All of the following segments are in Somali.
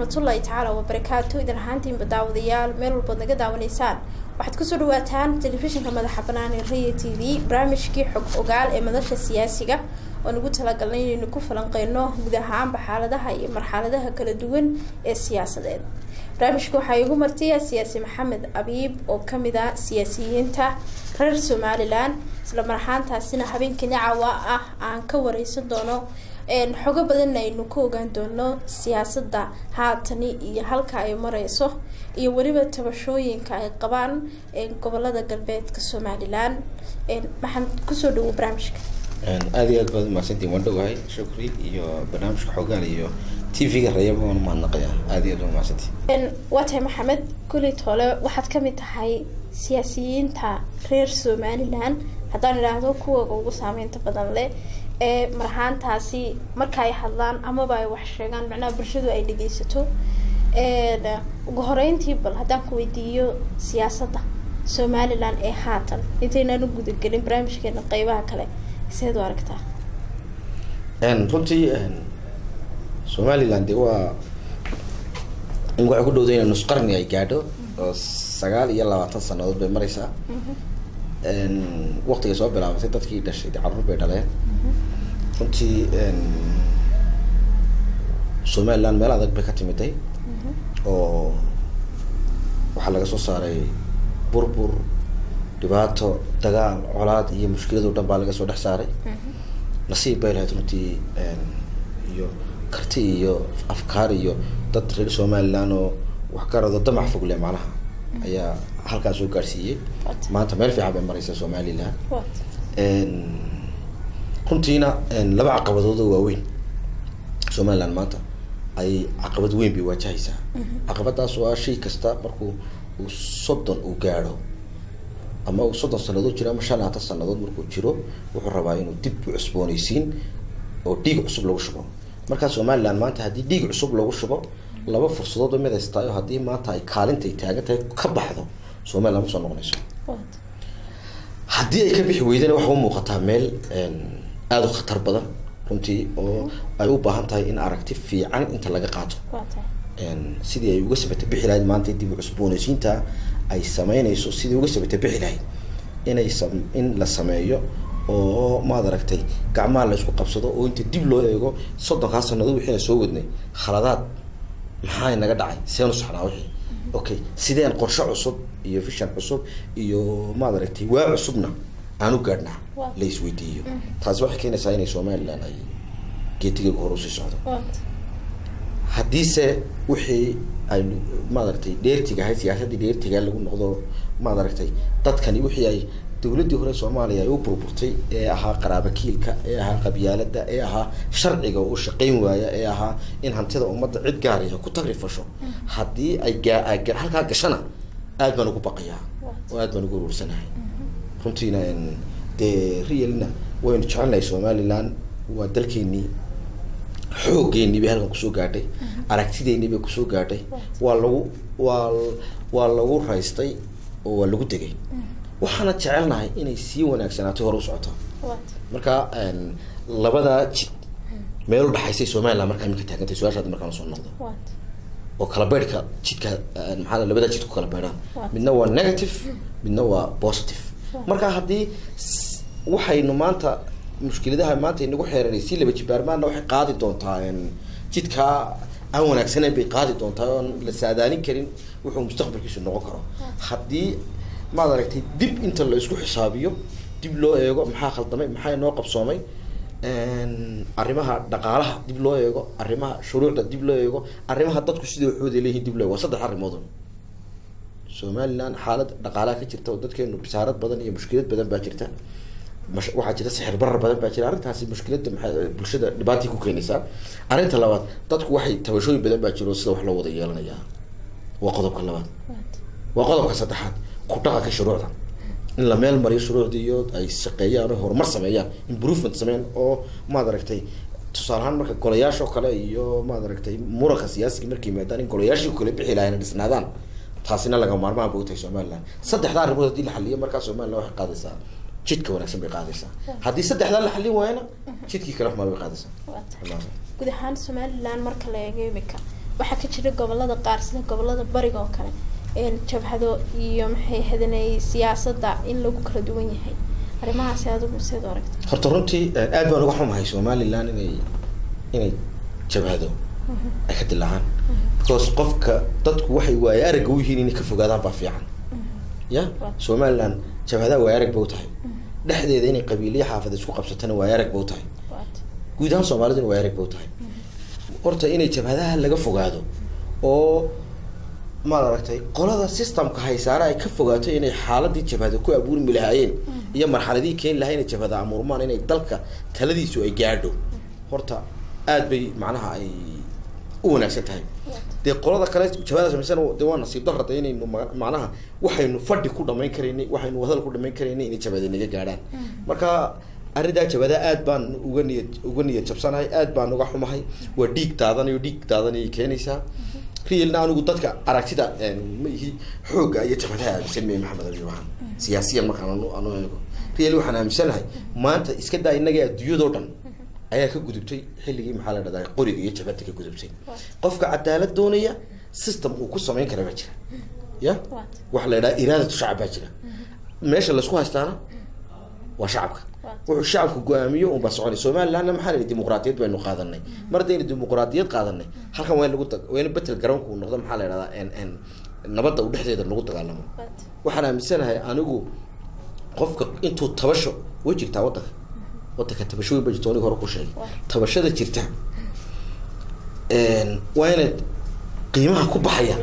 waraxmatullaahi tacaala wabarakaatu idin ahaantiinba daawadayaal meel walbaad naga daawanaysaan waxaad kusoo dhawaataan telefishinka madaxa banaan ee raya t v barnaamijkii xog ogaal ee madasha siyaasiga oon ugu talagalnay inaynu ku falanqeyno guud ahaanba xaaladaha iyo marxaladaha kala duwan ee siyaasadeed barnaamijka waxaa igu martiya siyaasi maxamed abiib oo kamid ah siyaasiyiinta reer somalilan isla marxaantaasina habeenkii nacawa ah aan ka wareysan doono xogo badanna aynu ka ogaan doono siyaasada haatani iyo halka ay mareyso iyo weliba tabashooyinka ay qabaan gobolada galbeedka somalilan maxaan kusoo dhawo barnaamijka aada iyo aad baad umahadsantiin waan dhowahay shukri iyo barnaamijka xoogaal iyo t v-ga rayaba waan umahadnaqaya aada iyo aad umahadsantiin waa tahay maxamed kulit hole waxaad kamid tahay siyaasiyiinta reer somalilan haddaan idhaahdo kuwaga ugu saameynta badan leh ee marhaantaasi marka ay hadlaan amaba ay wax sheegaan macnaha bulshadu ay dhegeysato ugu horeyntii bal haddaan ku weydiiyo siyaasadda somalilan ee haatan intaynaan u gudagelin barnaamijkeena qeybaha kale seed u aragtaa runtii somalilan de waa in waxay ku dhowda ina nus qarni ay gaadho oo sagaal iyo labaatan sanadood bay mareysaa waktigay soo bilaabatay dadkii dhashay de carruur bay dhaleen runtii somaliland meel adag bay ka timiday oo waxaa laga soo saaray burbur dhibaato dagaal colaad iyo mushkilado dhan baa laga soo dhex saaray nasiib bay lahayd runtii iyo karti iyo afkaar iyo dad reer somaliland oo wax garado damac fogle macnaha ayaa halkaa soo gaadhsiiyey maanta meel fiican bay mareysa somaliland runtiina laba caqabadood oo waaweyn somaliland maanta ay caqabad weyn bay waajahaysaa caqabadaas oo ah shay kasta markuu uu soddon uu gaadho ama uu soddon sanadood jiro ama shan labaatan sanadood markuu jiro wuxuu rabaa inuu dib u cusbooneysiin oo dhiig cusub lagu shubo markaa somaliland maanta haddii dhiig cusub lagu shubo laba fursadood ba mid haystaayo haddii maanta ay kaalintay taagan tahay ka baxdo somaliland ma soo noqonayso haddii ay ka bixi weydana waxaa u muuqataa meel aada u khatar badan runtii oo ay u baahan tahay in aragti fiican inta laga qaato sidii ay uga sabata bixi lahayd maanta dib u cusbooneysiinta ay sameynayso sidii uga sabata bixi lahayd inay sam in la sameeyo oo maad aragtay gacmaha la isku qabsado oo inta dib loo eego soddonkaa sanadood wixiina soo wadnay khaladaad maxaa naga dhacay seenu saxnaa wixii okay sideen qorshe cusub iyo vision cusub iyo maad aragtay waa cusubna aan u gaadhnaa la isweydiiyo taasi waxay keenaysaa inay somaliland ay geetigeegu hore usii socdo haddiise wixii ay maad aragtay dheertiga ahayd siyaasaddii dheertiga lagu noqdo maad aragtay dadkani wixii ay dawladdii hore soomaaliya ay u burburtay ee ahaa qaraabakiilka ee ahaa qabyaalada ee ahaa sharciga oo u shaqeyn waaya ee ahaa in hantida ummadda cid gaariya ku tagrifasho haddii ay gaa halkaa gashana aad baan ugu baqayaa oo aad baan ugu uruursanahay runtiina dee realna waynu jecelnahay somaliland waa dalkeenii xooggeennii bay halkan kusoo gaadhay aragtideennii bay kusoo gaadhay waa lagu waa waa lagu raystay oo waa lagu degay waxaana jecelnahay inay sii wanaagsanaato hore u socoto marka labadaa jid meel u dhaxaysay somaliland markaa iminka taagantay su-aashaadi markaan usoo noqdo oo kala beydhka jidka maxaa labadaa jid ku kala beydhaan midna waa negative midna waa positive marka haddii waxaynu maanta mushkiladaha maanta inagu xeeranay si laba jibaarmaana waxay qaadi doontaa jidkaa aan wanaagsaneyn bay qaadi doontaa oon la saadaalin karin wuxuu mustaqbalkiisu noqon karo haddii maad aragtay dib inta la isku xisaabiyo dib loo eego maxaa khaldamay maxaa inoo qabsoomay arrimaha dhaqaalaha dib loo eego arrimaha shuruucda dib loo eego arrimaha dadku sida waxooda leeyihin dib loo eego waa saddex arrimood somaliland xaalad dhaqaalaha ka jirta oo dadkeenu bisaarad badan iyo mushkilad badan baa jirta waxaa jira sixir barar badan baa jira arrintaasi mushkilada maa bulshada dhibaatay ku keenaysaa arrinta labaad dadku waxay tabashooyin badan baa jiro sida wax loo wada yeelanayaa waa qodobka labaad waa qodobka saddexaad ku dhaqanka shuruucda in la meel mariyo shuruucdii iyo ay shaqeeyaan oo horumar sameeyaan improvement sameeyaan oo maad aragtay tusaale ahaan marka golayaashoo kale iyo maad aragtay muranka siyaasiga markay yimaadaan in golayaashii kale bixi lahayn dhisnaadaan taasina laga maarmaan ba utahay somaliland saddexdaa arrimood hadii la xaliyo markaa somaliland waxay qaadaysaa jidka wanaagsan bay qaadaysaa haddii saddexdaa la xalin waayana jidkii kale xumaa bay qaadaysaa guud ahaan somaliland marka la eego imika waxaa ka jira gobolada qaar sida gobolada bariga oo kale jabhado iyo maxay hadanay siyaasadda in lagu kala duwan yahay arrimahaasi adigu seed u aragta horta runtii aad baan uga xumahay somaliland inay inay jabhado ay ka dilaacaan because qofka dadku waxay waaye aragga u yihiin inay ka fogaadaan baa fiican ya somaliland jabhadaha waay arag ba u tahay dhexdeeda inay qabiiliya xaafad isku qabsatana waay arag ba u tahay guud ahaan soomaaliduna waay arag ba u tahay horta inay jabhadaha laga fogaado oo maad aragtay qolada systemka haysaare ay ka fogaato inay xaaladii jabhada ku abuurmi lahaayeen iyo marxaladii keeni lahaa inay jabhada amuurmaan inay dalka taladiisu ay gaadho horta aad bay macnaha ay u wanaagsan tahay dee qolada kale jabhada samaysan de waa nasiib darrada inaynu macnaha waxaynu fadhi ku dhamayn karaynay waxaynu wadal ku dhamayn karaynay inay jabhada naga gaadhaan marka arrintaa jabhada aad baan uga niyad uga niyad jabsanahay aad baan uga xumahay waa dhiig daadanayo dhiig daadanayay keenaysaa realna anigu dadka aragtida ma ihi xoogga iyo jabhadaha aaminsan mey maxamed abi waxaan siyaasiyan markaan anu eego real waxaan aaminsanahay maanta iska daa innaga adduunyadoo dhan ayaa ka gudubtay xilligii maxaa la dhahdaa qoriga iyo jabhada ka gudubtay qofka cadaalad doonaya system uu ku samayn kara baa jira ya waxa la yidhaha iraadatu shacab baa jira meesha laisku haystaana waa shacabka wuxuu shacabku go-aamiyo unbaa soconay somalilandna maxaa la yidhi dimuqraadiyad baynu qaadanay mar haddaynu dimuqraadiyad qaadanay halkan waa in lagu waa in betel garoonku uu noqdo maxaa la yidhahdaa nabadda u dhexdeeda lagu dagaalamo waxaan aaminsanahay anigu qofka intuu tabasho way jirtaa waddanka waddanka tabasho weyn ba jirta aniga hore ku sheegay tabashada jirta waa inaad qiimaha ku baxaya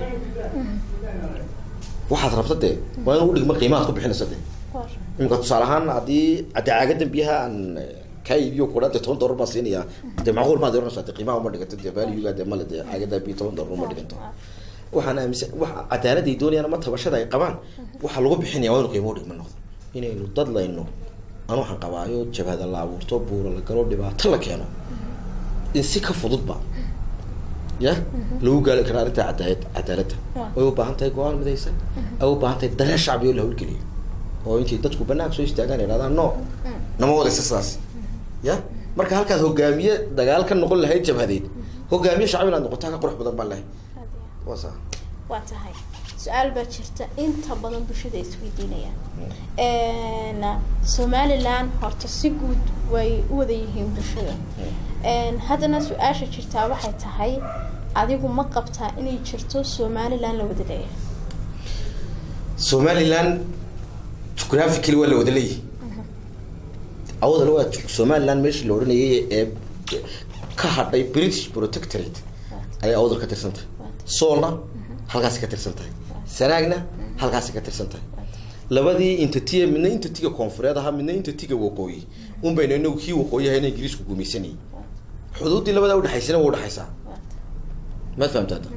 waxaad rabta dee waa in u dhigma qiimahaad ku bixinaysa dee imika tusaale ahaan haddii haddii caaga biyaha aan kaa iibiyo kudha dee toban dollar baan siinayaa dee macquul maad oranaysaa dee qiimaha uma dhiganto dee valuega dee male dee caagada biyo toban dollar uma dhiganto waxaan aaminsan wax cadaalad ay doonayaan ama tabashada ay qabaan waxaa lagu bixinaya waa inu qiimo u dhigma noqdo inaynu dad layno aan waxaan qabaayo jabhada la abuurto buura la galo dhibaato la keeno in si ka fududba ya lagu gaali karaa arrinta cadaalad cadaaladda way u baahan tahay go-aan midaysan ay u baahan tahay dareen shacbi oo la hawlgeliyo oo intay dadku banaanka soo istaagaan idhahdaan no nama wadaysa sidaas ya marka halkaad hogaamiye dagaal ka noqon lahayd jabhadeed hogaamiye shacbi inaad noqotaa ka qurux badan baan lahay waa saa waa tahay su-aal baa jirta inta badan bulshada ay isweydiinayaan somaliland horta si guud way u wada yihiin bulshada haddana su-aasha jirtaa waxay tahay adigu ma qabtaa inay jirto somaliland la wada leeyahay somaliland geographically waa la wada leeyahay awada waa somaliland meeshii la odhanayay ee ka hadhay british protectorate ayay awdal ka tirsan tahay soolna halkaasi ka tirsan tahay sanaagna halkaasi ka tirsan tahay labadii intatiga midna intatiga koonfureed ahaa midna intatiga waqooyi un baynu inagu kii waqooyi ahayna ingiriisku gumaysanayay xuduuddii labadaa udhexaysana waa udhexaysaa maad fahamta hadda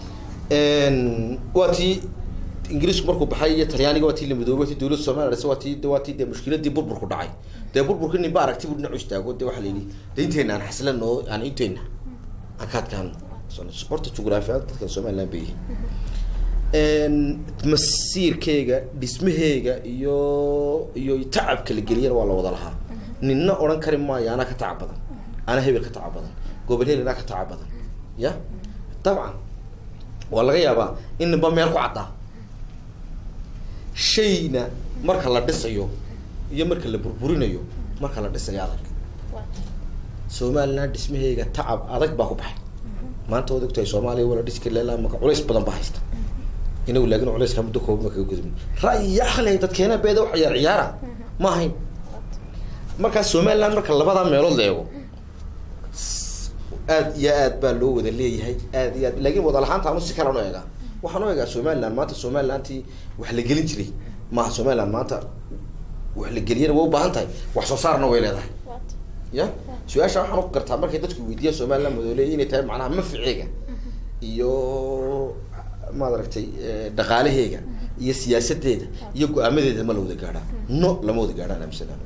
waa tii ingiriisku markuu baxay iyo talyaaniga waa tii la midoobay tii dowladda somaliya dhase waa tii waa tii dee mushkiladii burburku dhacay dee burburka nin ba aragti buu dhinacu istaago dee waxaa la yidhi dee inteena aan xasilan oo aan inteena aan ka adkaan horta jugraafiyaad dadkan somaliland bay yihiin masiirkeyga dhismaheyga iyo iyo tacabka la geliyana waa la wada lahaa ninna odhan kari maayo anaa ka tacab badan anaa hebel ka tacab badan gobol hel anaa ka tacab badan ya dabcan waa laga yaabaa in ninba meel ku caddaa shayna marka la dhisayo iyo marka la burburinayo marka la dhisayo adag somaliland dhismaheyga tacab adag baa ku baxay maanta waad ogtahay soomaaliya wala dhisi kari lailaa maka culays badan baa haysta inagu laakin culayska muddo kooban ma kaga gudubin ra'yi aqli dadkeena beeda wax ciyaar ciyaara ma ahayn markaa somaliland marka labadaa meelood la eego aad iyo aad baa loo wada leeyahay aad iyo aad laakin wada lahaanta anu si kalan u eegaa waxaan u eegaa somaliland maanta somalilandtii wax la gelin jiray maaha somaliland maanta wax la geliyana way u baahan tahay wax soo saarna way leedahay ya su-aasha waxaan u gartaa markay dadku weydiiya somaliland madooleeya inay tahay macnaha maficeega iyo maad aragtay dhaqaalaheega iyo siyaasadeeda iyo go-aamadeeda ma la wada gaadhaa no lama wada gaadhaan amisanaan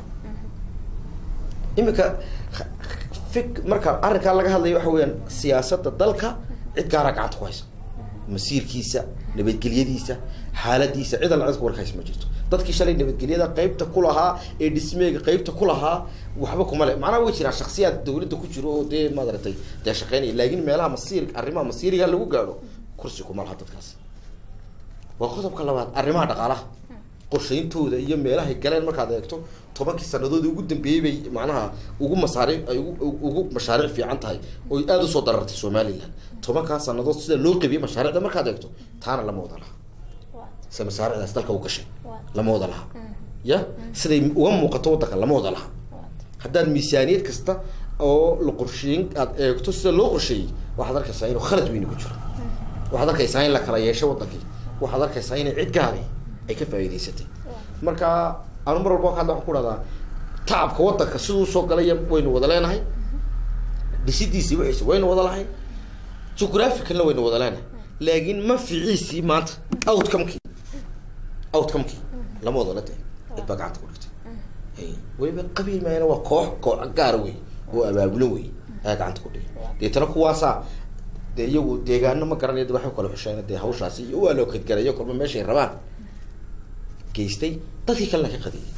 imika fik marka arrinkaa laga hadlayo waxa weyaan siyaasadda dalka cid gaaraa gacanta ku haysa masiirkiisa nabadgelyadiisa xaaladiisa cid alla cid warkays ma jirto dadkii shalay nabadgelyada qeybta ku lahaa ee dhismeega qeybta ku lahaa waxba kuma le macnaha way jiraan shaksiyaad dawladda ku jiro oo dee maaragtay dee shaqeynaya laakiin meelaha masiir arrimaha masiiriga lagu gaadho kursi kuma laha dadkaas waa qodobka labaad arrimaha dhaqaalaha qorshayntooda iyo meelahay galeen markaad eegto tobankii sanadood ugu dambeeyey bay macnaha ugu masaariic ay ugu ugu mashaariic fiican tahay oy aada usoo darartay somaliland tobankaa sanadood sida loo qabiyey mashaariicda markaad eegto taana lama wada laha se masaariicdaas dalka u gashay lama wada laha ya siday uga muuqato waddanka lama wada laha haddaad miisaaniyad kasta oo la qorsheyn aad eegto sida loo qorsheeyey waxaad arkaysaa inuu khalad weyni ku jiro waxaad arkaysaa in la kala yeesho waddankii waxaad arkaysaa inay cid gaari ay ka faa'iidaysatay marka anu mar walba ka hadla waxaan ku dhahdaa tacabka waddanka siduu soo galaya waynu wada leenahay dhisidiisii wixiisi waynu wada lahayn geographicalna waynu wada leenahay laakiin manficiisii maanta outcomekii outcomekii lama wada la tahay cid baa gacanta ku dhigtay weliba qabiil maayana waa koox koox gaara wey oo abaabulan wey ayaa gacanta ku dhigay deetana kuwaasaa dee iyagu deegaano ma garanaya de waxay kala xusheen dee hawshaasi iyo waa loo kadgarayo kolba meeshay rabaan geystay dadkii kalena ka qadiyay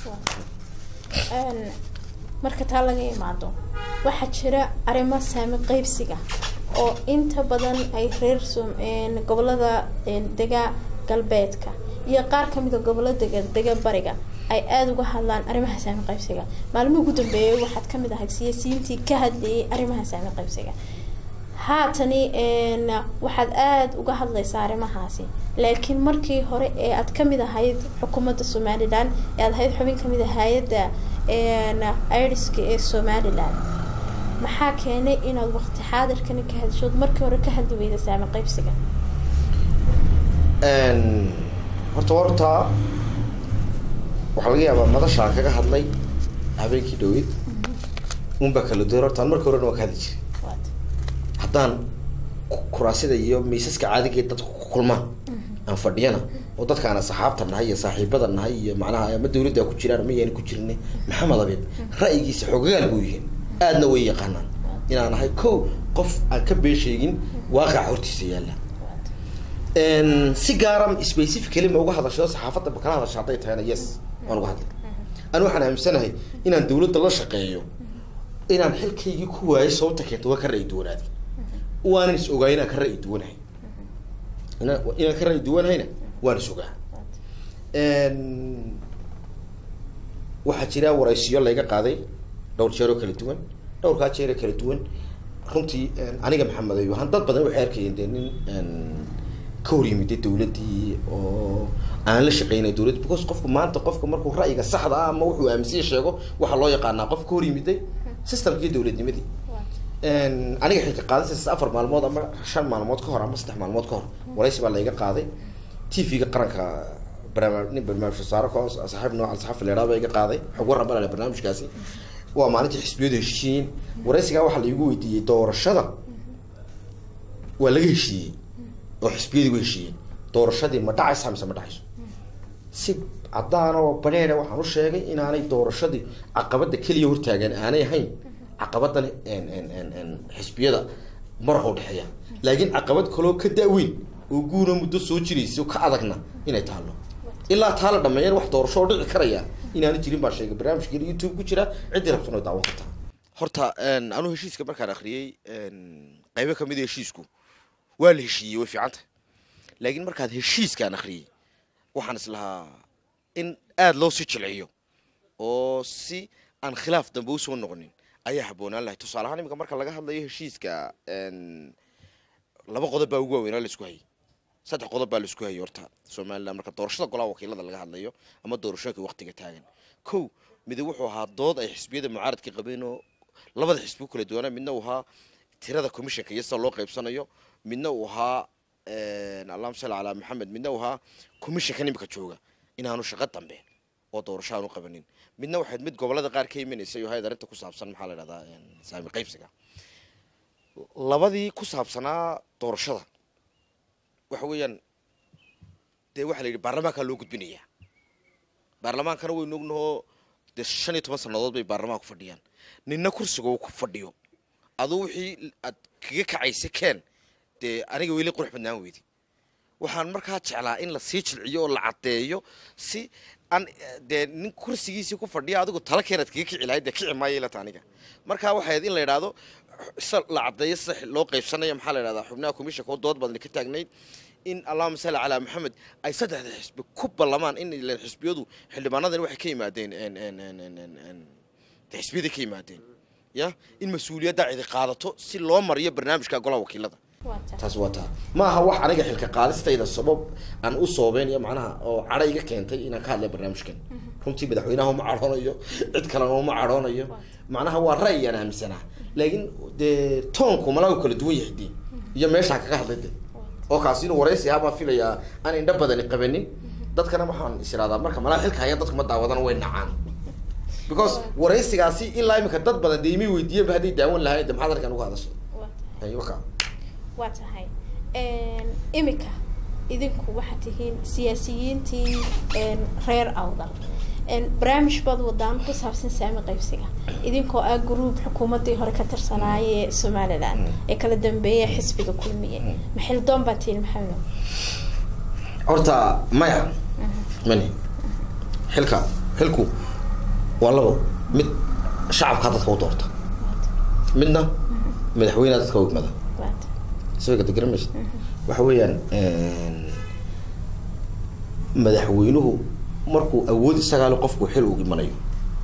marka taa laga imaado waxaa jira arrimo saami qeybsiga oo inta badan ay reer gobolada dega galbeedka iyo qaar kamid a gobollo dega dega bariga ay aada uga hadlaan arrimaha saami qaybsiga maalmihii ugu dambeeyay waxaad kamid ahayd siyaasiyiintii ka hadlayay arrimaha saami qaybsiga haatani waxaad aada uga hadlaysaa arrimahaasi laakiin markii hore ee aad kamid ahayd xukuumadda somalilan ee aad ahayd xubin kamid a hay-adda iriska ee somalilan maxaa keenay inaad waqti xaadirkani ka hadishood markii hore ka hadli weyda saami qaybsiga horta horta waxaa laga yaabaa madashaan kaga hadlay habeenkii dhaweyd unbaa kala duwan hortaan markii horena waa ka hadli jiray haddaan kuraasida iyo miisaska caadigeed dadku ku kulmaan aan fadhiyana oo dadkaana saxaabta nahay iyo saaxiibada nahay iyo macnaha ama dawladda ku jiraan ma yaani ku jirine maxamed abid ra'yigiisa xogagaal buu yihiin aadna way yaqaanaan inaan ahay ko qof aan ka been sheegin waaqaca hortiisa yaalla si gaara specifically ma uga hadasho saxaafadda ma kala hadasho hadday tahayna yes waan uga hadlay ani waxaan aaminsanahay inaan dawladda la shaqeeyo inaan xilkaygii ku waayay sababta keenta waa ka ra'yi duwanaaday waanan is ogaay inaan ka ra'yi duwanahay inaan inaan ka ra'yi duwanahayna waan is ogaa waxaa jira waraysiyo layga qaaday dhowr jeeroo kala duwan dhowrkaa jeeroo kala duwan runtii aniga maxamed ayo han dad badan waxay arkayeen dee nin ka hor yimida dawladdii oo aan la shaqeynay dawladdi because qofku maanta qofka markuu ra'yiga saxda ah ama wuxuu aaminsiya sheego waxaa loo yaqaanaa qof ka hor yimiday systemkii dawladnimadii aniga xilka qaadasiis afar maalmood ama shan maalmood ka hor ama saddex maalmood ka hor waraysi baa layga qaaday t v-ga qaranka barnaam nin barnaamij wasaare ko saaxiib nooca saxafi leeraa baa iga qaaday xog warran baa lale barnaamijkaasi waa maalintii xisbiyadu heshiiyeen waraysigaa waxaa laigu weydiiyey doorashada waa laga heshiiyey oo xisbiyadiigu heshiiyeen doorashadii ma dhacaysa mise ma dhacayso si caddaan oo baneena waxaan u sheegay inaanay doorashadii caqabada keliya hortaagan aanay ahayn caqabadan xisbiyada maraha udhexeeya laakiin caqabad kaloo ka da-weyn oo guuna muddo soo jiraysa oo ka adagna inay taalo ilaa taa la dhameeyan wax doorasho oo dhici karaya inaana jirin baa sheegay barnaamijkeena youtube ku jira ciddii rabtana way daawan kartaa horta anuu heshiiska markaan akriyey qaybo kamid a heshiisku waa la heshiiyey way fiican tahay laakiin markaad heshiiskaan akriyey waxaan islahaa in aada loo sii jilciyo oo si aan khilaaf dambe usoo noqonin ayaa habboonaan lahay tusaale ahaan iminka marka laga hadlayo heshiiska laba qodob baa ugu waaweynaa laisku hayay saddex qodob baa laisku hayay horta somaliland marka doorashada golaha wakiilada laga hadlayo ama doorashooyinka waktiga taagan ko midi wuxuu ahaa dood ay xisbiyada mucaaradka qabeen oo labada xisbi kala duwanaa midna uu ahaa tirada commissionka iyo sida loo qaybsanayo midna uu ahaa allahuma salli calaa maxamed midna uu ahaa commissionkan imika jooga inaanu shaqo dambe oo doorasho aanu qabanin midna waxayd mid gobolada qaar ka imanaysay oo hayd arrinta ku saabsan maxaa la dhahdaa saami qaybsiga labadii ku saabsanaa doorashada waxa weeyaan dee waxaa la yidhi baarlamaankaa loo gudbinayaa baarlamaankana waynu ognahoo dee shan iyo toban sannadood bay baarlamaanku fadhiyaan ninna kursiga uu ku fadhiyo aduu wixii aad kaga kacaysa keen dee aniga weli qurux badnaan weydi waxaan markaa jeclaa in la sii jilciyo oo la caddeeyo si aan dee nin kursigiisii ku fadhiya adigu tala keenaad kaga kici lahayd dee kici maayo ilata aniga marka waxay ahayd in la yidhaahdo sa la caddeeyo sida loo qaybsanayo maxaa la yidhahdaa xubnaha komishanka oo dood badani ka taagnayd in allahuma salli calaa maxamed ay saddexda xisbi ku ballamaan in ileen xisbiyadu xildhibaanadani waxay ka yimaadeen de xisbiyada ka yimaadeen ya in mas-uuliyadda cidi qaadato si loo mariyo barnaamijka golaha wakiilada taas waa taa ma aha wax aniga xilka qaadistayda sabab aan u soobeynayo macnaha oo cadho iga keentay inaan ka hadlay barnaamijkan runtii madaxweynaha uma cadhoonayo cid kalena uma cadhoonayo macnaha waa ra'yiyaan aaminsanaa laakiin dee toonku malaa kala duwan yahay dee iyo meeshaan kaga hadlay de oo kaasi inuu waraysi ahaa baan filayaa aan indho badani qabanin dadkana waxaan is iraadaa marka malaa xilka hayaan dadku ma daawadana way nacaan because waraysigaasi ilaa imika dad badan dee imay weydiiyeenba hadday daawan lahayn de maxaad arkaan uga hadasho waka waa tahay imika idinku waxaad tihiin siyaasiyiintii reer awdal barnaamij baad wadaan ku saabsan saami qaybsiga idinkoo ah gruub xukuumaddii hore ka tirsanaaye ee somalilan ee kala dambeeya xisbiga kulmiye maxildoon baa tihiin maxamed horta maya mani xilka xilku waa labo mid shacabkaa dadka u doorta midna madaxweyneha dadka u igmada isaga de garamaysa waxa weeyaan madaxweynuhu markuu awood isagaale qofku xil uu imanayo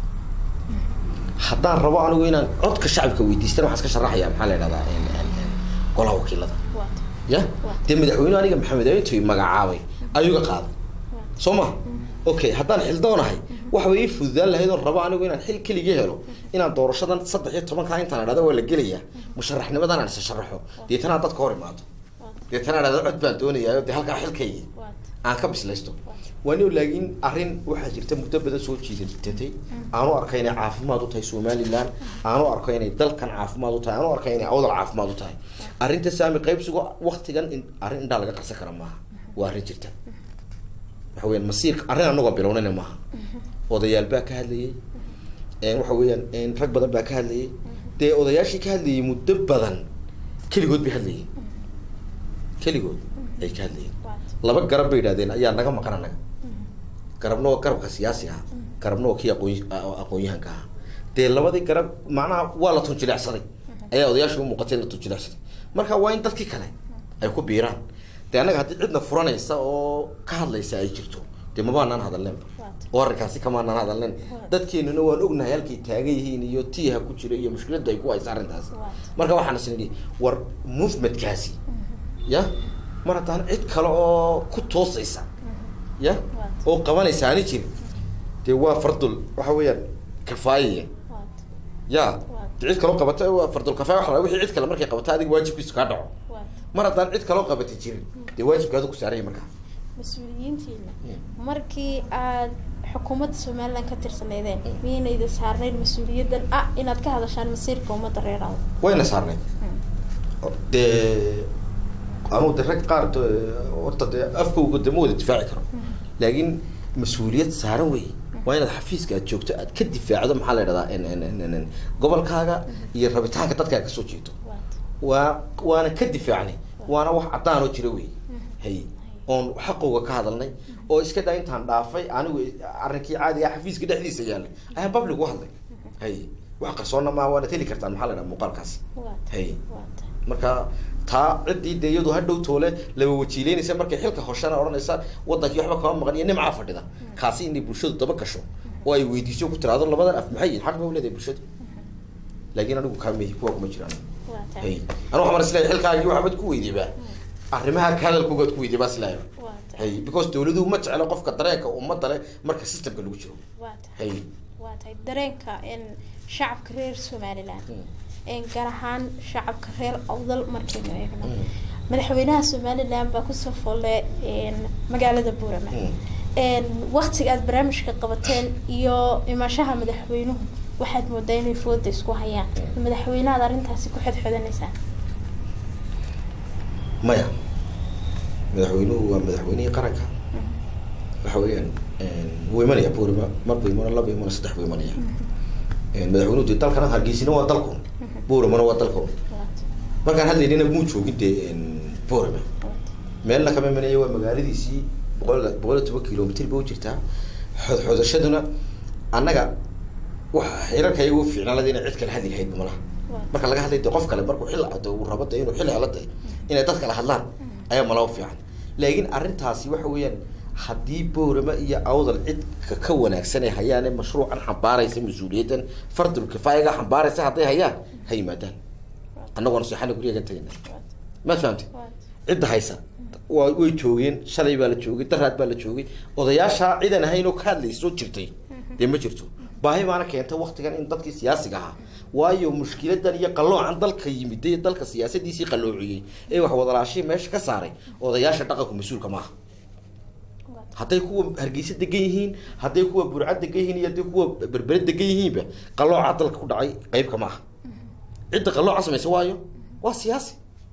haddaan rabo anigu inaan codka shacabka weydiistana waxaan iska sharaxaya maxaa la yidhahdaa golaha wakiilada ya dee madaxweynuhu aniga maxamed intuu magacaabay ayuga qaaday soo ma okay haddaan xildoonahay waxa way ii fududaan lahayd oo rabo anigu inaan xil keligii helo inaan doorashadan saddex iyo tobankaa intaan idhahda waa la gelayaa musharaxnimadan aan isa sharaxo deetanaa dadka hor imaado deetana idhahda cod baan doonayaa dee halkaa xilkaygi aan ka bislaysto waani laakiin arrin waxaa jirta muddo badan soo jiidatay aanu arkay inay caafimaad u tahay somalilan aanu arko inay dalkan caafimaad u tahay aanu arkay inay awdal caafimaad u tahay arrinta saami qaybsigo waktigan arrin indhaa laga qarsan kara maaha waa arrin jirta waxa weyaan masiirka arrin anagoo bilownayna maaha odayaal baa ka hadlayay waxa weeyaan rag badan baa ka hadlayay dee odayaashii ka hadlayay muddo badan keligood bay hadlayeen keligood ay ka hadlayeen laba garab bay yidhahdeen ayaa naga maqan anaga garabna waa garabka siyaasiga ah garabna waa kii aqoon aqoon-yahanka ahaa dee labadii garab macnaha waa la tunjilecsaday ayaa odayaasha umuuqatay la tunjilecsaday marka waa in dadkii kale ay ku biiraan dee annaga haddii cidna furanaysa oo ka hadlaysa ay jirto dee mabaanaan hadalneenba oo arrinkaasi kamaanaan hadalneen dadkeenuna waan ognahay halkay taagan yihiin iyo tiiha ku jira iyo mushkiladda ay ku haysa arrintaasi marka waxaan is nidhi war movementkaasi ya mar haddaan cid kale oo ku toosaysa ya oo qabanaysa ani jirin dee waa fardul waxa weeyaan kafaayaya ya de cid kaloo qabata waa fardul kafaaya waxa wixii cid kale markay qabata adiga waajibkiisu kaa dhaco mar haddaan cid kaloo qabata jirin dee waajibkaadu ku saaraya markaa mas-uuliyiintiina markii aad xukuumadda somalilan ka tirsaneydeen miyaynayda saarnayn mas-uuliyaddan ah inaad ka hadashaan masiirka ummadda reeraada wayna saarnayd dee anugu de rag qaar horta dee afkowga de ma wada difaaci karo laakiin mas-uuliyad saaran wey waa inaad xafiiska aad joogto aad ka difaacdo maxaa la idhahdaa gobolkaaga iyo rabitaanka dadkaa kasoo jeedo waa waana ka difaacnay waana wax caddaan oo jira wey hay oon xaqowga ka hadalnay oo iska daa intaan dhaafay anigu arrinkii caadiga xafiiska dhexdiisa yaalay ayaan public u hadlay hay wax qarsoonna maa waanad heli kartaan maxaa la idhaha muuqaalkaasi hay marka taa ciddii dee iyadu hadhow toole laba wajiileynaysa markay xilka hoshana odhanaysa wadankii waxba kama maqan iyo nimcaa fadhida kaasi inay bulshadu daba gasho oo ay weydiiso ku tiraado labadan af maxay yihin xaq ba u leedahay bulshadu laakiin anigu kaamey kuwa kuma jiraan hay anu waxaan isleeyahay xilkaagii waxbaad ku weydiibaa arrimaha ka hadalkoogaad ku weydiibaa islaayo hay because dawladuhu ma jeclo qofka dareenka ummadda leh marka systemka lagu jiro hay waa tahay dareenka shacabka reer somaliland gaar ahaan shacabka reer awdal markaynu eegno madaxweynaha somaliland baa kusoo folle magaalada buurama waktiga aad barnaamijka qabateen iyo imaashaha madaxweynuhu waxaad moodaa inay fooda isku hayaan madaxweynehaad arrintaasi ku xodxodanaysaa maya madaxweynuhu waa madaxweynihii qaranka waxa weeyaan wuu imanaya buurama marbu imano laba imano saddex buu imanaya madaxweynuhu dee dalkana hargeysina waa dalkun buuramana waa dalkun markaan hadlaynina muu joogin dee buurama meelna kama imanaya waa magaaladiisii boqol boqol iyo toban kilomitr ba u jirtaa xod xodashaduna annaga waxa xirarka iyagu fiicnaalada inay cid kale hadli lahayd malaha marka laga hadlay de qof kale markuu xil ado uu rabo de inuu xil helo de inay dad kale hadlaan ayaa malaba fiican laakiin arrintaasi waxa weeyaan haddii boorama iyo awdal cid ka ka wanaagsan ay hayaane mashruucan xambaaraysa mas-uuliyaddan fardul kifaayaga xambaaraysa hadday hayaan ha yimaadaan annagoona seexana guryaga tegayna maad fahamtay cidda haysa waa way joogeen shalay baa la joogay daraad baa la joogay odayaashaa cidan ahayn oo ka hadlaysoo jirtay dee ma jirto baahi baana keenta waktigan in dadkii siyaasiga ahaa waayo mushkiladan iyo qaloocan dalka yimid ee dalka siyaasadiisii qaloociyey ee wax wadalaashii meesha ka saaray odayaasha dhaqanku mas-uulka maaha hadday kuwa hargeysa degan yihiin hadday kuwa burca degan yihiin iyo hadday kuwa berbere degan yihiinba qalooca dalka ku dhacay qeybka ma aha cidda qalooca samaysa waayo waa siyaasi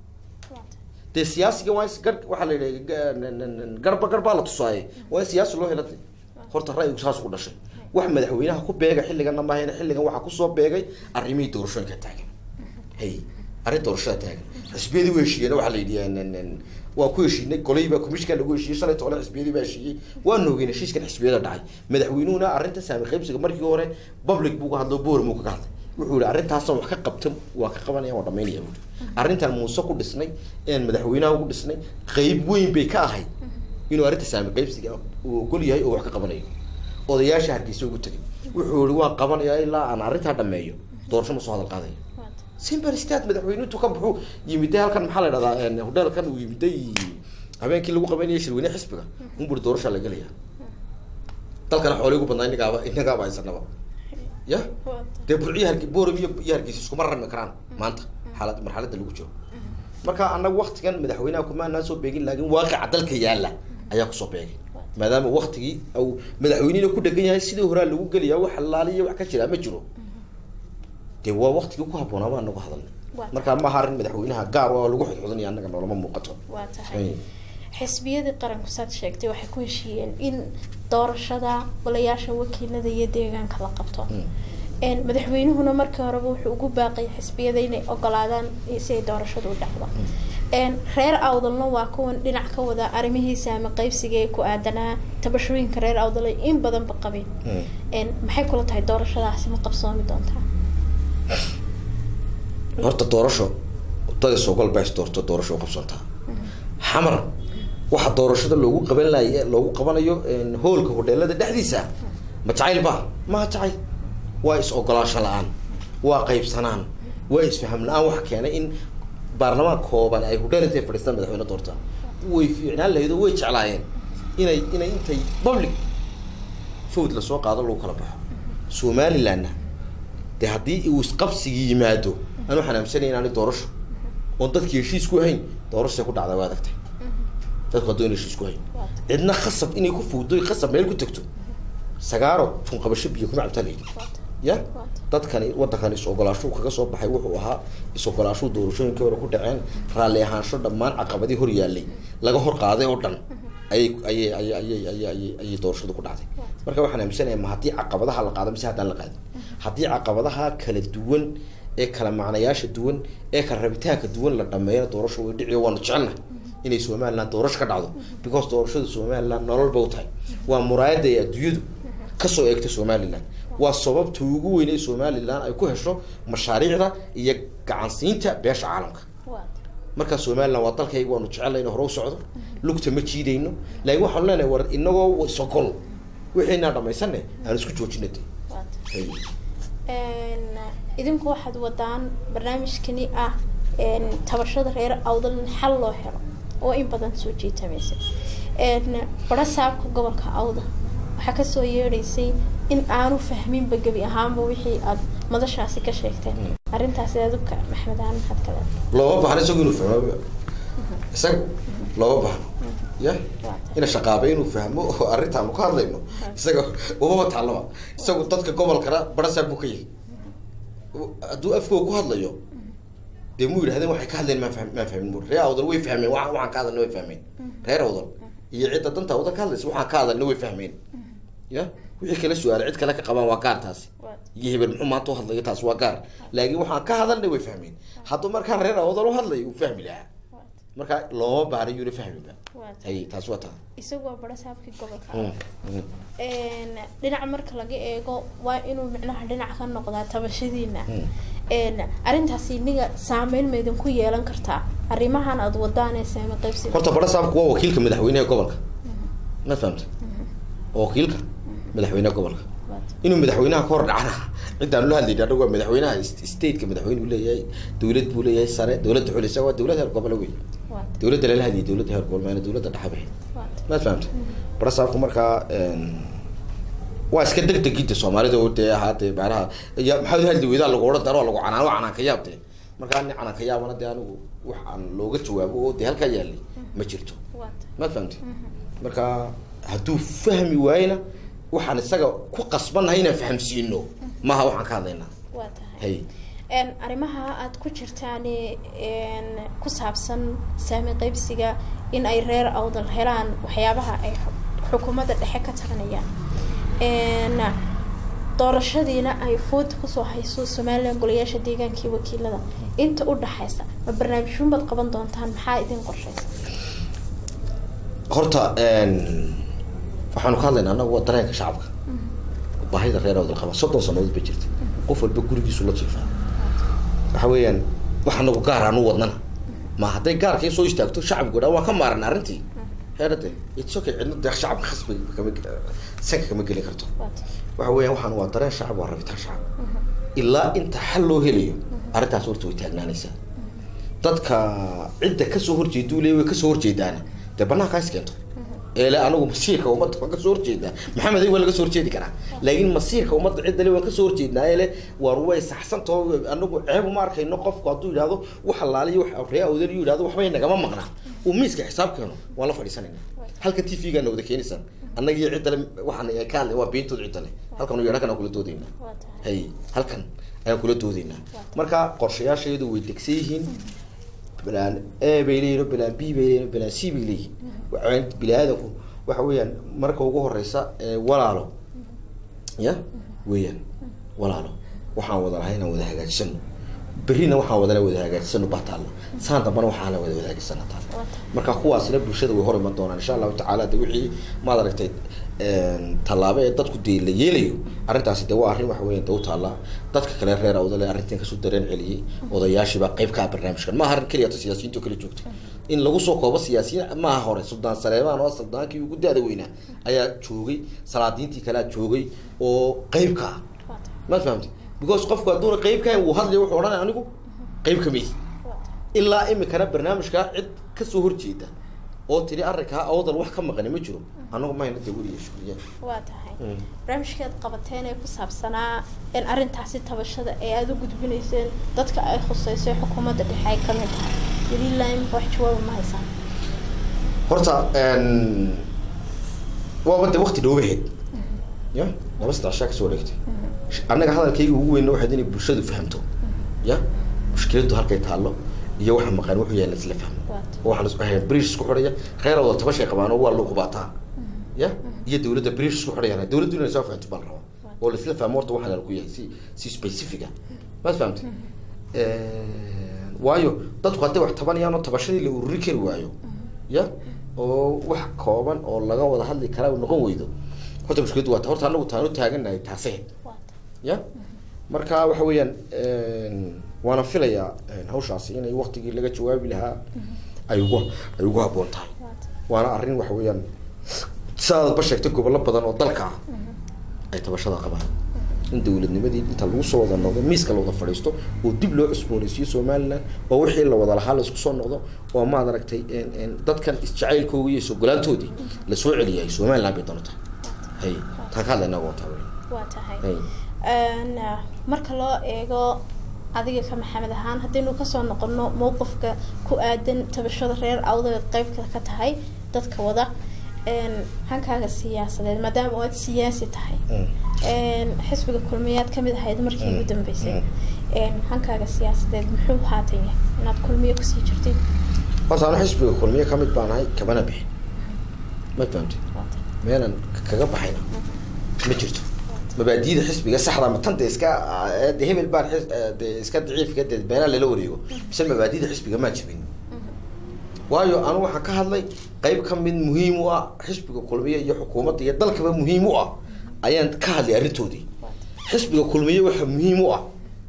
dee siyaasiga waa is gar waxaa la yidhaha garba garbaa la tusaaye waa in siyaasi loo helada horta ra'yigu saas ku dhashay wax madaxweynaha ku beega xilliganna maahayna xilligan waxaa kusoo beegay arrimihii doorashooyinka taagan hay arrin doorashada taagan xisbiyadii u heshiiyeen waxaa la yidhi waa ku heshiinay goleyba commissionka lagu heshiiyey shalay toole xisbiyadii baa heshiiyey waanu ogeyn heshiiskan xisbiyada dhacay madaxweynuhuna arrinta saami qaybsiga markii hore public buu ka hadlo boormuu kaga hadlay wuxuu yihi arrintaasoo wax ka qabta waa ka qabanaya waa dhamaynaya buui arrintan muuse ku dhisnay een madaxweynaha ugu dhisnay qeyb weyn bay ka ahayd inuu arrinta saami qaybsiga uu ogol yahay oo wax ka qabanayo odayaasha hargeysa ugu tegay wuxuu yihi waan qabanayaa ilaa aan arrintaa dhameeyo doorasho ma soo hadal qaadayo simple state madaxweynuhu ka buxuu yimiday halkan maxaa la dhahdaa hodheelkan uu yimiday habeenkii lagu qabanayay shirweyne xisbiga unburi doorashaa la gelaya dalkana xoolay ugu badnaa inagaaba inagaaba haysanaba ya dee burciyo harge boram iyo iyo hargeysa iskuma rarmi karaan maanta xaalad marxaladda lagu jiro marka annaga waktigan madaxweynaha kumaanaa soo beegin laakiin waaqica dalka yaalla ayaa kusoo beegay maadaama waktigii au madaxweynihina ku dhegan yahay sidii horaa lagu gelayaa wax halaaliya wax ka jiraa ma jiro dee waa waktigii ku habboonaa baa nagu hadalnay markaa ma aha arrin madaxweynaha gaar oo lagu xodxodanaya annaga noolama muuqato waa tahay xisbiyadii qaranku saad sheegtay waxay ku heshiiyeen in doorashada golayaasha wakiilada iyo deegaanka la qabto madaxweynuhuna markii horeba wuxuu ugu baaqay xisbiyada inay ogolaadaan si ay doorashadu u dhacdo reer awdalna waa kuwan dhinac ka wada arrimihiisa ama qaybsiga ee ku aadanaa tabashooyinka reer awdal ay in badanba qabeen maxay kula tahay doorashadaasi ma qabsoomi doontaa horta doorasho dadi sogol baa is doorto doorasho u qabsantaa xamar waxa doorashada loogu qaban lay loogu qabanayo hoolka hodheelada dhexdiisa ma jacayl ba maha jacayl waa is ogolaasho la-aan waa qaybsanaan waa isfaham la-aan waxa keenay in baarlamaan kooban ay hodheel intay fadhiistaan madaxweyne doortaa way fiicnaan lahayd oo way jeclaayeen inay inay intay public fawd lasoo qaado lagu kala baxo somalilandna dee haddii uu isqabsigii yimaado anu xanaamsanay inaani doorasho oon dadkii heshiis ku hayn doorashay ku dhacda waa adagtay dadku haddoo in heshiis ku hayn cidna khasab inay ku fawdo khasab meel ku tagto sagaaro tun qabasho biyo kuma cabtaa layidhi ya dadkani waddankani is-ogolaashuu kaga soo baxay wuxuu ahaa is-ogolaashuu doorashooyinkii hore ku dhaceen raalli ahaansho dhammaan caqabadii hor yaallay laga hor qaaday oo dhan ayay ayay ayay ayay ayay ayay ayay doorashadu ku dhacday marka waxaan aaminsanayaa ma haddii caqabadaha la qaado mise haddaan la qaadin haddii caqabadaha kala duwan ee kala macnayaasha duwan ee kala rabitaanka duwan la dhameeyo doorasho way dhiciyo waanu jecelnahay inay somaliland doorasho ka dhacdo because doorashada somaliland nolol ba u tahay waa muraayadda ay adduunyadu kasoo eegta somaliland waa sababta ugu weyn ee somaliland ay ku hesho mashaariicda iyo gacansiinta beesha caalamka markaa somaliland waa dalkayga waanu jecelnay inu hore u socdo lugta ma jiidayno laakiin waxaanu leenahay war inagoo isogol wixiinaa dhamaysane aan isku joojina de idinku waxaad wadaan barnaamijkani ah tabashada reer awdal in xal loo helo oo in badan soo jiitamaysa barasaabka gobolka awda waxaa kasoo yeedhaysay in aanu fahminba gebi ahaanba wixii aad madashaasi ka sheegteen arrintaasi aduka maxmed aan maxaad kale looma bahno isagu inuu fahmo isaga looma bahno ya ina shaqaabay inuu fahmo oo arrintaanu ka hadlayno isaga umama taalaba isagu dadka gobolkana barasaab buu ka yahay hadduu afkoo ku hadlayo dee mu yidhahdeen waxay ka hadleen maan fahmin maan fahmin bur reer awdal way fahmeen waa waxaan ka hadalna way fahmeen reer awdal iyo cidda danta awdal ka hadlaysa waxaan ka hadalna way fahmeen ya wixii kala su-aalay cid kale ka qabaan waa gaar taasi iyo hebel muxuu maanta u hadlaya taas waa gaar laakiin waxaan ka hadalna way fahmeen hadduu markaa reer awdal u hadlayo uu fahmi lahaa marka looma baahna yuuna fahmiba waa tahay hay taasi waa taa isagu waa bara saabkii gobolka Mm, mm. Een, dhinaca marka laga eego waa inuu micnaha dhinaca ka noqdaa tabashadiina Mm. Een, arrintaasi iniga saameyn ma idinku yeelan kartaa arrimahan aada wadaan ee saame qaybsiga horta bara saabku waa wakiilka madaxweynaha gobolka ma fahamta waa wakiilka madaxweynaha gobolka Waa tahay. inuu madaxweynaha ka hor dhacana ciddaan la hadlayna anagu waa madaxweynaha st- stateka madaxweyne buu leeyahay dowlad buu leeyahay sare dowladda xulisa waa dowlad heer gobole wey Waa tahay. dowladda lala hadlayay dowladda heer gobol maana dowladda dhexe bixi Waa tahay. maad fahamta bara saabku markaa een, waa iska degdegida soomaalida oo dee ahaatee macnaha ya maxaad u hadli weydaa lagu odhan daro lagu canaan waa canaan ka yaab dee markaa nin canaan ka yaabana dee anigu wax aan looga jawaabo oo dee halkaa yaalay ma jirto Waa tahay. maad fahamtay marka hadduu fahmi waayena waxaan isaga ku qasbannahay inaan fahamsiino maaha waxaan ka hadlaynaa Waa tahay. hay Een, arrimaha aada ku jirtaan een, ku saabsan saami qaybsiga in ay reer awdal helaan waxyaabaha ay xu- xukuumadda dhexe ka taranayaan Een, doorashadiina ay food kusoo hayso somalilan golayaasha deegaanka iyo wakiilada inta u dhaxaysa ma barnaamijyuun baad qaban doontaan maxaa idin qorshaysa horta een, waxaanu ka hadlaynaa annagu waa dareenka shacabka baahida reer awdal qaba soddon sannadood ba jirta qof walba gurigiisu la jiifaa waxa weeyaan wax anagu gaar aan u wadnana ma hadday gaarkii soo istaagto shacabku dhan waa ka maaran arrintii heerade it's okay cidna dee shacabka khasbiga kama sanka kama geli karto Waa tahay. waxa weeyaan waxaan waa dareen shacab waa rabitaan shacab ilaa inta xal loo helayo arrintaas horta way taagnaanaysaa dadka cidda kasoo horjeeda uu leeyahay way kasoo horjeedaana dee banaanka is keento eele anigu masiirka ummadda waan kasoo horjeedaa maxamed ay waa laga soo horjeedi karaa laakiin masiirka ummadda cidda le waan kasoo horjeednaa eele war way saxsantaho anagu ceeb uma arkayno qofku hadduu yidhahdo wax allaaliyo wax ree awdan yu yidhahdo waxbay nagama maqnaa uu miiska xisaab keeno waan la fadhiisanayna halka t v gaana wada keenaysaan annaga iyo cidda le waxaan ka hadlay waa beentood cidda le halkan iyo halkan aan kula doodaynaa Waa tahay. hay halkan ayaan kula doodaynaa marka qorshayaasheedu way degsan yihiin balaan a bay leeyihin oo balaan b bay leeyihin oo balaan c bay leeyihin waxaa bini aadanku waxa weeyaan marka ugu horeysa ee walaalo ya weeyaan walaalo waxaan wada lahay inaan wada hagaajisano berrina waxaan wadana wada hagaajisano baa taalla saan dambana waxaana wada hagaajisana taalla Waa tahay. marka kuwaasina bulshada way hor iman doonaan insha allahu tacaala de wixii maad aragtay tallaabo ee dadku dee la yeelayo arrintaasi de waa arrin waxa weyan de u taalla dadka kale reer awdale arrintan kasoo dareen celiyey odayaashiibaa qayb ka ah barnaamijkan maaha arrin keliya ta siyaasiyiinta oo kala joogta in lagu soo koobo siyaasiyiin maaha hore suldaan saleemaan oo suldaankii ugu da-da weynaa ayaa joogay salaadiintii kalea joogay oo qayb ka ah Waa tahay. maad fahamtay because qofku hadduuna qayb ka hayn wuu hadlaya wuxuu odhanaya anigu qayb ka mihi Waa tahay. ilaa imikana barnaamijkaa cid kasoo horjeeda oo tiri arrinkaa awdal wax ka maqani ma jiro anagu mayna de weliya shugriya waa tahay Mm. barnaamijkeed qabateen ee ku saabsanaa in arrintaasi tabashada ee aada u gudbinayseen dadka ay khusayso ee xukuumadda dhexe ay ka mid tahay weliilaa imika wax jawaaba ma haysaan horta waaba de wakti dhoobaheed ya laba saddex shaa kasoo wareegtay annaga hadalkayga ugu weyn waxayd inay bulshadu fahamto ya mushkiladu halkay taallo iyo waxa maqan wuxuu yahay laisla fahmo Waata. oo waxaa la isku hayaa bridge isku xidhaya reer wada tabashay qabaan oo waa loo qubaataa ya iyo dawladda bridge isku xidhayaan dawladdu inay soo fahamto baa la rabaa oo laisla fahmo horta waxaa ku yahay si si specific ah maad fahamtay waayo dadku hadday wax tabanayaan oo tabashadii la ururi kari waayo ya oo wax kooban oo laga wada hadli karaa uu noqon weydo horta mushkiladu waa ta horta anagu taan u taaganahay taasee waata ya marka waxa weeyaan waana filayaa hawshaasi inay waktigii laga jawaabi lahaa ay ugu ay ugu habboon tahay waata waana arrin waxa weeyaan sidaadba sheegtay gobollo badan oo dalka ah ay tabashada qabaan in dawladnimadii inta lagu soo wada noqdo miiska la wada fadhiisto oo dib loo cusboonaysiiyo somaliland oo wixii la wada lahaa la isku soo noqdo oo maad aragtay dadkan isjacaylkooga iyo sogolaantoodii lasoo celiyay somaliland bay doonta hay taan ka hadlayna waa taa wey waa tahay hay Een, ah, marka loo eego adiga ka maxamed ahaan haddaynu kasoo noqono mowqifka ku aadan tabashada reer awdaga qeybka ka tahay dadka wada een, hankaaga siyaasadeed maadaama oo aad siyaasi tahay Mm. een, xisbiga kulmiyaad kamid ahayd markii ugu Mm, dambeysay mm. een, hankaaga siyaasadeed muxuu haatan yahay inaad kulmiye kusii jirtid horta anu xisbiga kulmiye ka mid baan ahay kamana bixin ma fahamtid Waata. meelan kaga baxayna ma jirto mabaadiyada xisbiga saxda ma tan de iska eh, de hebel baan xis- eh, de iska daciifka de beenaa lala wareego mise mabaadiyada xisbiga maa jibin waayo anu waxaan ka hadlay qeyb ka mid muhiim u ah xisbiga kulmiye iyo xukuumadda iyo dalkaba muhiim u ah ayaan ka hadlay arrintoodii xisbiga kulmiye waxaa muhiim u ah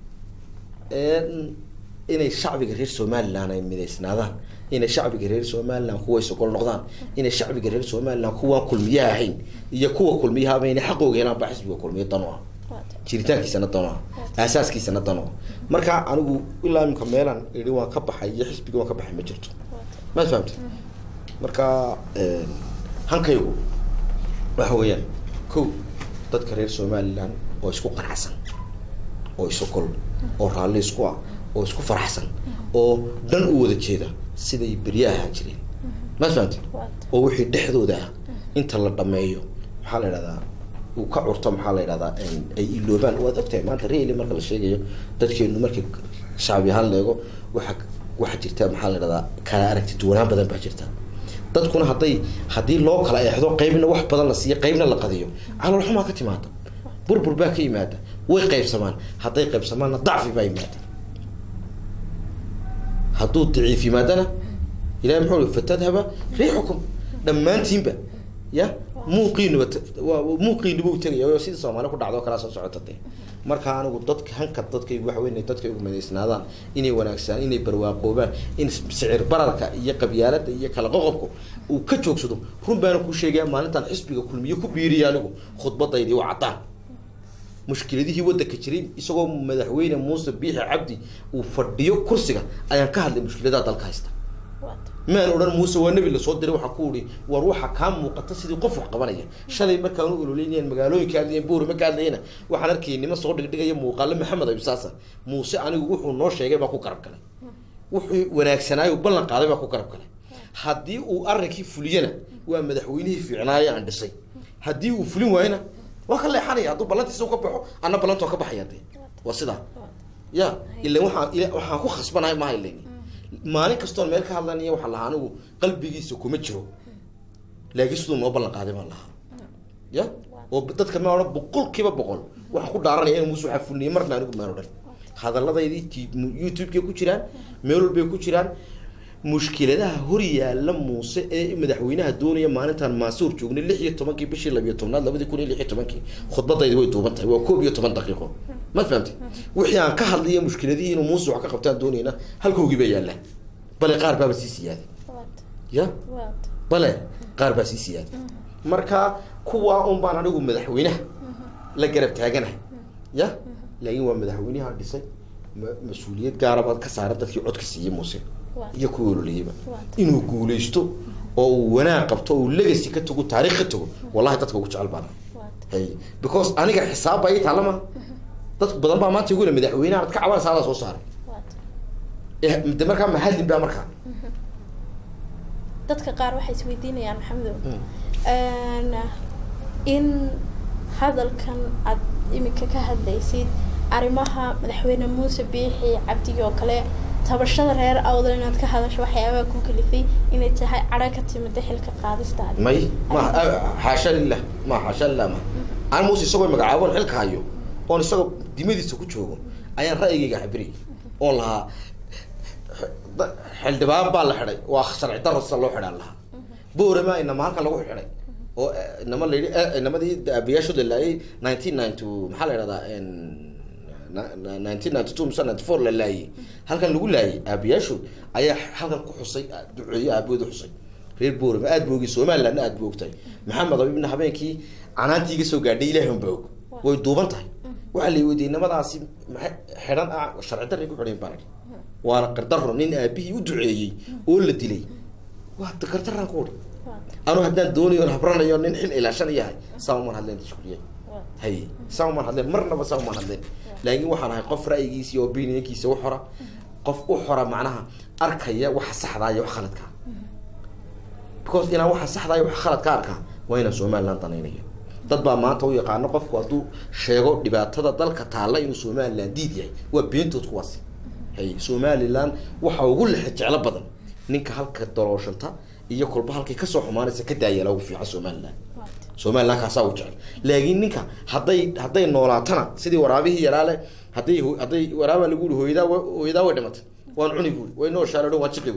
inay shacbiga reer somaliland ay midaysnaadaan inay shacbiga reer somaliland kuwa isogol noqdaan inay shacbiga reer somaliland kuwaan kulmiyaha ahayn iyo kuwa kulmiyahaaba inay xaqooga helaan baa xisbiga kulmiye dan u ah jiritaankiisana dan u ah aasaaskiisana dan u ah marka anigu ilaa imika meelaan idhi waan ka baxay iyo xisbiga waan ka baxay ma jirto maad fahamta marka hankaygu waxa weeyaan ko dadka reer somaliland oo isku qanacsan oo isogol oo raalli isku ah oo isku faraxsan oo dhan u wada jeeda siday beryaha ahaan jireen maad fahamta oo wixii dhexdooda ah inta la dhameeyo maxaa la idhahdaa uu ka curto maxaa la idhahdaa ay iloobaan waad ogtahay maanta reali marka la sheegayo dadkeenu markii shacbi ahaan leego waxa waxaa jirta maxaa la idhahdaa kala aragti duwanaan badan baa jirta dadkuna hadday haddii loo kala eexdo qeybna wax badan la siiyo qeybna la qadiyo calool xumaa ka timaada burbur baa ka yimaada way qaybsamaan hadday qaybsamaanna dacfi baa yimaada hadduu daciif yimaadana ilahi muxuu i fatadhaba riixukum dhammaantiinba ya muuqiinuba muuqiinuba u tegaya sida soomaali ku dhacdo kalaa soo socota de marka anigu dadka hanka dadkaygu waxa wey dadkaygu madaysnaadaan inay wanaagsaan inay barwaaqoobaan in sicir bararka iyo qabyaalada iyo kala qoqobka uu ka joogsado run baana kuu sheegaya maalintaan xisbiga kulmiye ku biiriya anigu khudbadaydii waa caddaan mushkiladihii waddanka jiray isagoo madaxweyne muuse biixi cabdi uu fadhiyo kursiga ayaan ka hadlay mushkiladaha dalka haysta maan odhan muuse waa nebi lasoo diray waxaa ku uhi war waxa kaa muuqata sidii qof wax qabanaya shalay markaan u ololeynayaan magaalooyinka hadlayan buurima ka hadlayana waxaan arkayay nima soo dhigdhigaya muuqaale maxamed abisaasa muuse anigu wuxuu noo sheegay baa ku garab galay wuxuu wanaagsanaayo ballan qaaday baa ku garab galay haddii uu arrinkii fuliyana waa madaxweynihii fiicnaaye aan dhisay haddii uu fulin waayona waa ka leexanaya hadduu ballantiisa ka baxo anna ballantoo ka baxaya de waa sidaa ya ilan waxaan waxaan ku khasbanahay maha ilan maalin kastoon meel ka hadlanaya waxaa lahaa anigu qalbigiisa kuma jiro laakiin siduu noo ballan qaaday baan lahaa ya oo dadka ma odhan boqol kiiba boqol waxaa ku dhaaranaya in muuse waxaa fulniyay marna anigu maan odhan hadalladaydii t youtube-kay ku jiraan meel walbay ku jiraan mushkiladaha hor yaalla muuse ee madaxweynaha doonaya maalintaan maasuur joognay lix iyo tobankii bishii labiyo tobnaad labadii kun iyo lix iyo tobankii khudbadaydi way duuban tahay waa koob iyo toban daqiiqo ma fahamtay wixii aan ka hadlayo mushkiladihii inuu muuse wax ka qabtaan doonayna halkoogii baa yaallaa bale qaar baaba sii siyaaday ya bale qaar baa sii siyaaday marka kuwaa un baan anigu madaxweynaha la garab taaganahay ya laakiin waa madaxweynaha dhisay mas-uuliyad gaara baad ka saara dadkii codka siiyey muuse iyo kuwa ololeyaba inuu guuleysto oo uu wanaag qabto oo uu legacy ka tago taarikh ka tago wallahi dadka ugu jecel baana hay because aniga xisaab baa ii taalla ma dad badan baa maanta igu le madaxweynaha ad ka cabanaysa adaa soo saaray de markaa mahadin baa markaa dadka qaar waxay isweydiinayaan maxamedow in hadalkan aad iminka ka hadlaysid arrimaha madaxweyne muuse biixi cabdigi oo kale tabashada reer awdal inaad ka hadasho waxyaabaha ku kalifay inay tahay cadho ka timida xilka qaadistaada may ma xaasha lilah ma xaasha lilah ma aan muuse isagoo magacaaboon xilka hayo oon isagoo dimadiisa ku joogo ayaan ra'yigayga cabiriyay oon lahaa xildhibaan baa la xidhay waa sharci daro sida loo xidhaan lahaa boorama inama halkan lagu xidhay oo inama la yidhi inamadii aabayaashooda laayay nineteen ninety maxaa la yidhahdaa nineteen ninety two mise ninety four la laayay halkan lagu laayay aabayaashood ayaa halkan ku xusay duceeye aabahooda xusay reer boorama aad boogay somalilandna aad boogtahay maxamed abibna habeenkii canaantii iga soo gaadhay ilahi unba og way duuban tahay waxaa la weydiiyey nimadaasi maa xidhan ah sharci darray ku xidhayn baan idhi waana qardaro nin aabihii u duceeyey oo la dilay waa gardaraan ku udhi anu haddaan doonayo on habranayo nin xil ilaashan yahay saa umaan hadleen tashkuuriye hay saa umaan hadleen marnaba saa umaan hadleen laakiin waxaan ahay qof ra'yigiisa iyo opinionkiisa u xora qof u xora macnaha arkaya waxa saxdaa iyo wax khaladkaa because inaan waxa saxdaa iyo wax khaladka arkaa waa inaan somaliland danaynayo dad baa maanta u yaqaano qofku hadduu sheego dhibaatada dalka taalla inuu somaliland diid yahay waa beentood kuwaasi hay somaliland waxa ugu lexe jeclo badan ninka halka dalooshanta iyo kolba halkay kasoo xumaanaysa ka daayala ugu fiican somaliland somaliland kaasaa u jecel laakiin ninka hadday hadday noolaatana sidii waraabihii yaraale hadday hadday waraabaa lagu yihi hooyadaa hooyadaa way dhimatay waan cuni buuri way noo shaalo waan jiqi buuri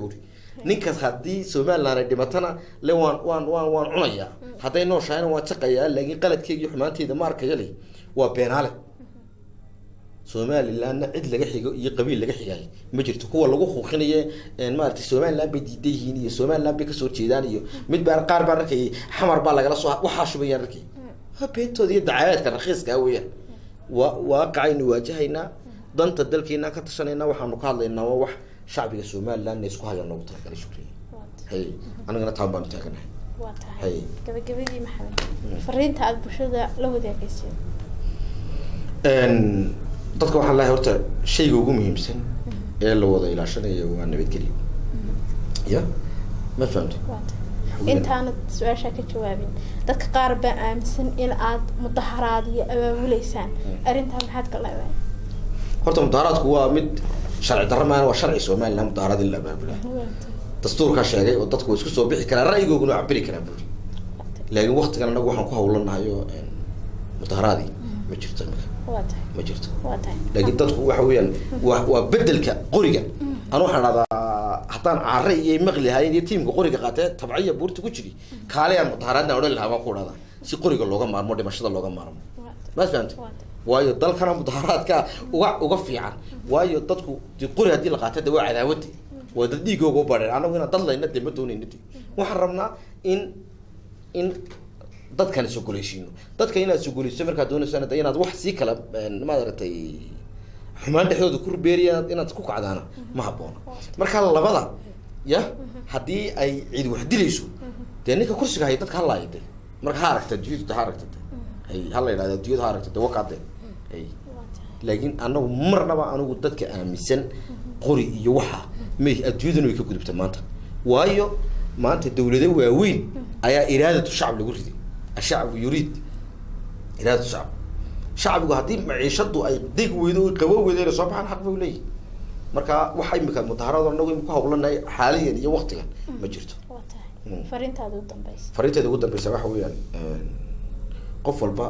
ninkaas haddii somaliland ay dhimatana le waan waan waan waan cunayaa hadday nooshahayna waan jaqayaa laakiin qaladkeyga iyo xumaanteyda ma arkaya le waa beenaale somalilandna cid laga xigo iyo qabiil laga xigaayo ma jirto kuwa lagu huuqinaye maarata somaliland bay diidan yihiin iyo somaliland bay kasoo jeedaan iyo mid baa qaar baa arkayay xamar baa lagala soo waxaa shubayaan arkay waa beentooda iyo dacayaadka rakhiiska weeyaan waa waaqacaynu waajahaynaa danta dalkeenaan ka tashanaynaa waxaanu ka hadlaynaa waa wax shacbiga somalilandna isku haya noogu talagalay shukriya hay anigana taan baanu taaganahay waa tahay hay gabagabadii maxamed fariinta aada bulshada la wadaagaysid dadka waxaan leehay horta shayga ugu muhiimsan ee la wada ilaashanayo waa nabadgelyo ya ma fahamta waa tahay intaanad su-aashaa ka jawaabin dadka qaar baa aaminsan in aad mudaharaad iyo abaabuleysaan arrintaa maxaad ka leedahay horta mudaharaadku waa mid sharci darro maana waa sharci somaliland mudaharaad in la abaabula dastuurkaa sheegay oo dadku waa isku soo bixi karaa ra'yigooguna waa cabiri karaa buri laakiin waktigan anagu waxaan ku hawlanahay oo mudaharaadii ma jirto imika waa tahay ma jirto waa tahay laakiin dadku waxa weeyaan waa waa bedelka qoriga anu waxaan dhahdaa haddaan caare iyo maqli lahayn iyo tiimka qoriga qaatee tabciya buurta ku jiri kaaleyaan mudaharaadna odhan lahaa baan ku dhahdaa si qoriga looga maarmo dhimashada looga maarmo waa tahay ma fahamta waa tahay waayo dalkana mudaharaadka uga uga fiican waayo dadku de qori haddii la qaato de waa cadaawade waa dad dhiigooga u badheen anagu inaan dad layna de ma doonayna de waxaan rabnaa in in dadkan isogoleysiino dadka inaad isogoleyso markaad dooneysaan de inaad wax sii kala maaragtay xumaan dhexdooda ku rubeeriya inaad ku kacdaana ma habboona marka labada ya haddii ay cid wax dilayso dee ninka kursiga hay dadka halaayo de marka ha aragta adduunyadu ha aragta de hay hala yidhahda adduunyadu ha aragta de wakaade hay waa tahay laakiin anagu marnaba anigu dadka aaminsan qori iyo waxa may adduunyaduna way ka gudubta maanta waayo maanta dawlado waaweyn ayaa iraadatu shacab lagu riday ashacbu yuriid iraadatu shacab shacbigu haddii maciishadu ay deg weydo oy qabo weydo inay soo baxaan xaq bay leeyihin marka waxa imika mudaharado anagu imika hawlanahay xaaliyan iyo waktigan ma jirto waa tahay Mm. fariintaada u dambeysa fariinteeda ugu dambeysa waxa weeyaan qof walba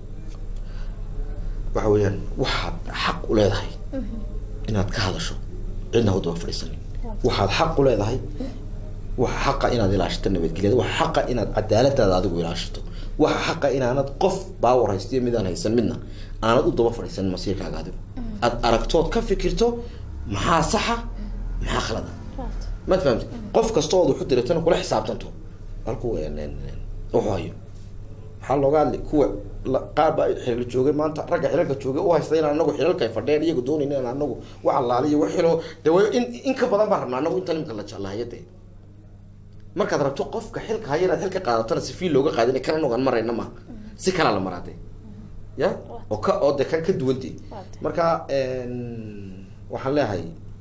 waxa weeyaan waxaad xaq u leedahay inaad ka hadasho cidna ha u daba fadhiisanin waxaad xaq u leedahay waxa xaqa inaad ilaashato nabadgelyada waxa xaqa inaad cadaaladaada adigu ilaashato waxa xaqa inaanad qof baawar haystiyo midaan haysan midna aanad u daba fadhiisanin masiirkaaga adigu aad aragtood ka fikirto maxaa saxa maxaa khalada waa tahay maad fahamti qof kasta ood waxu diratana kula xisaabtanto halku wuxuu hayo maxaa looga hadli kuwa la- qaar baa xilal joogay maanta ragga xilalka joogay u haysta inaan anagu xilalka ay fadheen iyagu doonayn inaan anagu wax allaaliyo wax xilo de way in in ka badan baan rabnaa anagu inta nimka la jeclahayo de markaad rabto qofka xilka haya inaad xilka qaadatana si fiil looga qaadin kan anagu aan marayna ma si kalaa la maraade ya oo ka oo de kan ka duwante marka waxaan leeyahay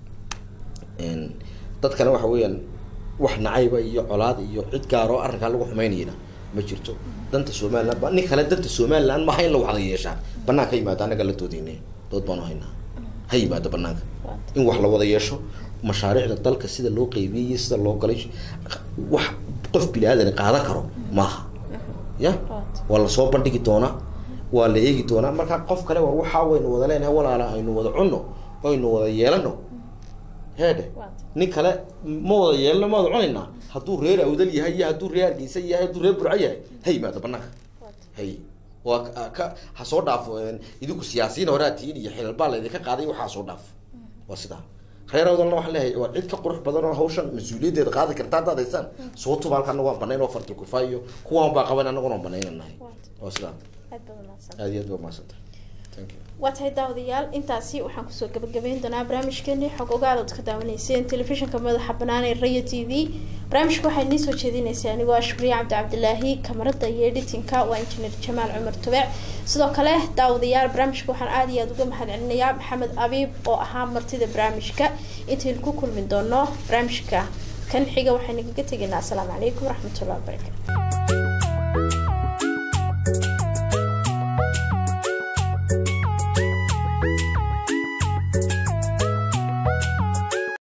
dadkana waxa weeyaan wax nacayba iyo colaad iyo cid gaaroo arrinkaa lagu xumaynayana ma jirto danta somaliland ba nin kale danta somaliland maha in la wada yeeshaa banaanka yimaado annaga la doodeyne dood baanu haynaa ha yimaado banaanka in wax la wada yeesho mashaariicda dalka sida loo qeybiyey iyo sida loo galay wax qof bini aadan qaadan karo maaha ya waa lasoo bandhigi doonaa waa la eegi doonaa markaa qof kale war waxaa waynu wada leenahay walaala aynu wada cunno aynu wada yeelano heedhe nin kale ma wada yeelano ma wada cunaynaa hadduu reer awdal yahay iyo hadduu reer hargeysa yahay hadduu reer burco yahay ha yimaado banaanka hay waa ka ha soo dhaafo idinku siyaasiyiin horaa tiin iyo xilal baa laydinka qaaday waxaa soo dhaafo waa sidaa reer awdalna waxaan leeyahay waa cid ka qurux badan oo hawshan mas-uuliyaddeeda qaadi karta haddaad haysaan soo tuba halka anagu waan banayn oo fartal kufaa iyo kuwaan baa qaban anaguna waan banaynanahay waa sidaa aad iyo aad baa mahadsantahay thank you waa tahay daawadayaal intaasi waxaan kusoo gabagabeyn doonaa barnaamijkeeni xog ogaal ood ka daawanayseen telefishinka madaxa banaan ee raya t v barnaamijka waxaa inii soo jeedinaysay anigoo ah shukriye cabdi cabdilaahi kamarada iyo editinka waa injineer jamaal cumar tubec sidoo kale daawadayaal barnaamijka waxaan aada iyo aada uga mahad celinayaa maxamed abiib oo ahaa martida barnaamijka intaynu ku kulmi doono barnaamijka kan xiga waxaynu kaga tegaynaa asalaamu calaykum waraxmatullahi wabarakatu